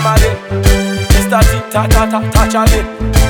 come again. Mr. T, ta ta ta, touch again.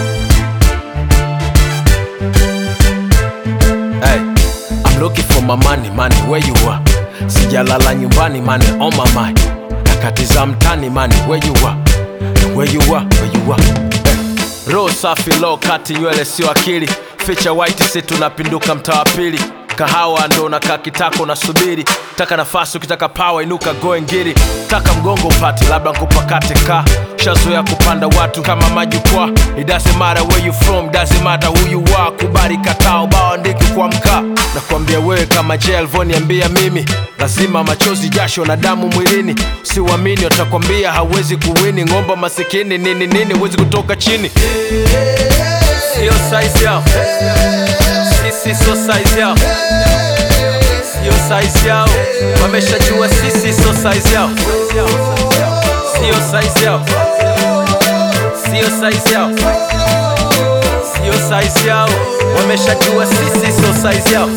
Hey, I'm looking for my money, money, where you are? Sijalala nyumbani, money on my mind. Nakatiza mtani, money, where you are? Where you are, where you are? Hey. Roho safi, low kati, nywele sio akili. Ficha white, si tunapinduka mtaa wa pili. Kahawa ndo nakaa kitako nasubiri. Taka nafasi, ukitaka power inuka goe ngiri. Taka mgongo upate, labda nkupakate ka shazoya kupanda watu kama majukwaa. It doesn't matter where you from, doesn't matter who you are. Kubali kataa ubao andiki kwa mkaa. Nakwambia wewe kama je alivyoniambia mimi, lazima machozi, jasho na damu mwilini. Siwamini watakwambia hawezi kuwini. Ng'omba masikini nini nini, huwezi kutoka chini. Sio size yao, sisi sio size yao, sio size yao. Wameshajua sisi sio size yao, sio size yao, sio size yao, sio size yao. Wameshajua sisi sio size yao.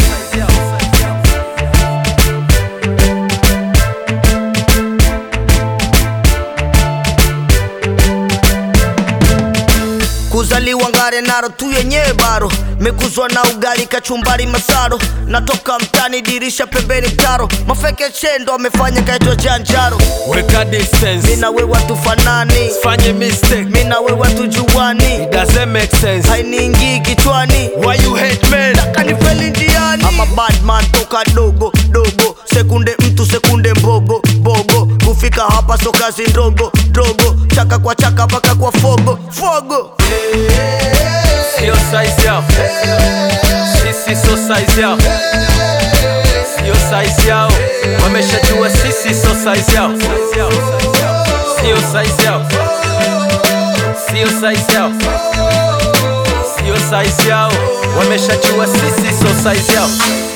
kuzaliwa ngare naro tu yenyewe baro mekuzwa na ugali kachumbari masaro natoka mtani dirisha pembeni mtaro mafeke chendo amefanya kaitwa janjaro Weka distance, mina we watu fanani fanye mistake, mina we watu juani it doesn't make sense. hainiingii kichwani Why you hate men? kanifeli njiani ama badman toka dogo dogo sekunde mtu sekunde mbogo bogo kufika hapa so kazi ndogo dogo chaka kwa chaka mpaka kwa fogo fogo Sio size yao, sisi sio size yao, sio size yao. Wameshajua sisi sio size yao, sio size yao, sio size yao, sio size yao. Wameshajua sisi sio size yao.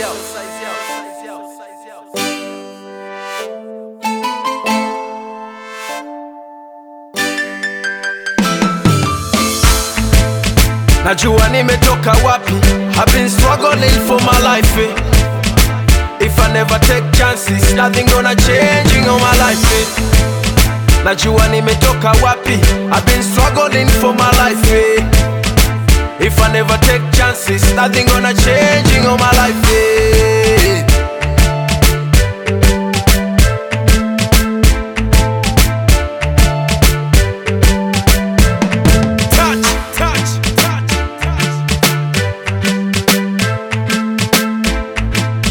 Najua nimetoka wapi I've been struggling for my life eh. If I never take chances Nothing gonna change in all my life eh. Najua nimetoka wapi I've been struggling for my life eh. If I never take chances Nothing gonna change in all my life eh. Touch, touch, touch, touch.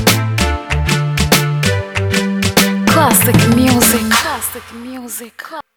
Classic music. Classic music.